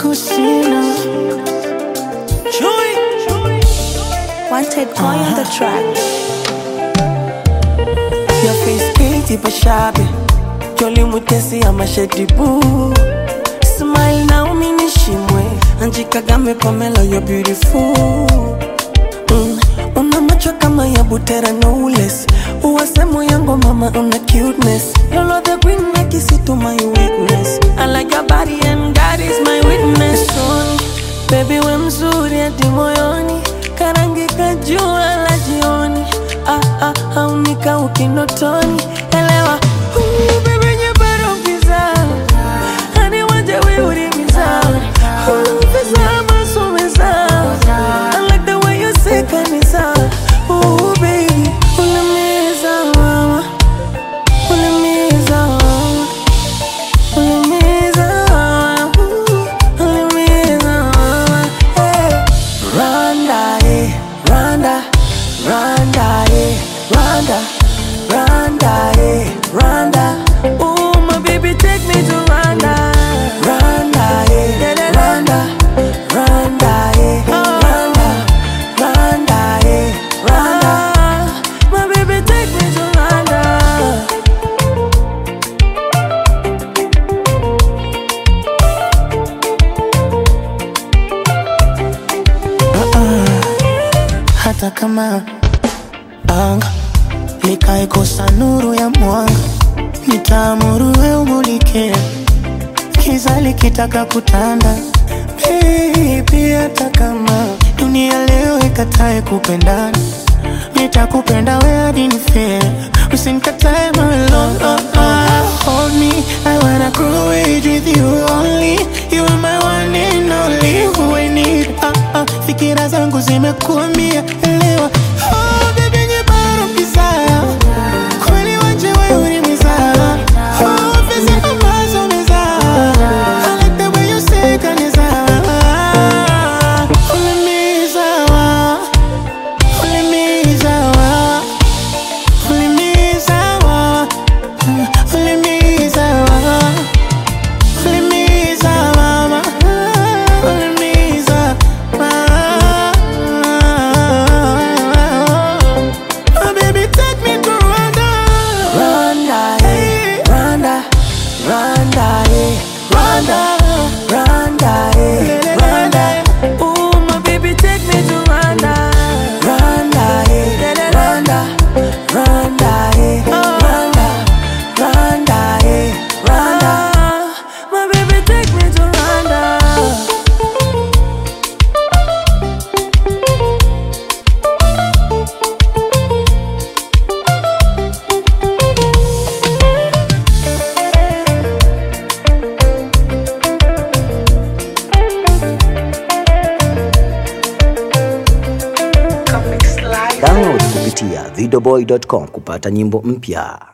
kusina Wanted boy on the track. Your face pretty but shabby Jolly mutesi ama shady boo Smile na uminishimwe Anji Kagame Pamela you're beautiful mm. Una macho kama ya butera no less Uwasemo yango mama una cuteness You're the queen na kisitu my weakness I like your body and God is my witness Son, Baby we mzuri hadi moyoni Karangi kajua la jioni ah, ah, Haunika ukinotoni Elewa Ooh, baby nyebaro giza Hani wanje wiurimiza Ooh, pesa masumeza I like the way you say kanisa Ooh, baby Ulimiza mama Ulimiza mama Ulimiza mama Ooh, Ulimiza mama Hey Rwanda, eh, Rwanda, Rwanda, eh, Rwanda, Rwanda, eh, Rwanda. Ooh, my baby, take me to Rwanda. Rwanda, eh, Rwanda, Rwanda, eh, Rwanda, Rwanda, eh, Rwanda. My baby, take me to Rwanda. hata kama anga likaikosa nuru ya mwanga, nitaamuru we umulike, kiza likitaka kutanda. Baby, hata kama dunia leo ikatae kupendana, nitakupenda we hadi nife, usinikatae my love. Oh, oh, hold me, I wanna grow age with you only. You are my one and only who I need. Ah, ah, fikira zangu zimekuambia elewa. Oh, baby, nyebaro kizaya. Kweli wanje wewe ulimizaa. Oh, pesa ambazo umezaa. I like the way you say kanizaa. Ulimizaa. Ulimizaa. Ulimizaa. Ulimizaa. Ulimiza mama, ulimiza mama. Oh, baby, take me to Rwanda. Rwanda, eh, Rwanda, Rwanda, eh, Rwanda, Rwanda, eh, Rwanda. Ooh, my baby, take me to Rwanda. Rwanda, eh, Rwanda, Rwanda, eh, Rwanda, Rwanda, eh, Rwanda. My baby, take me to Rwanda. Download kupitia videoboy.com kupata nyimbo mpya.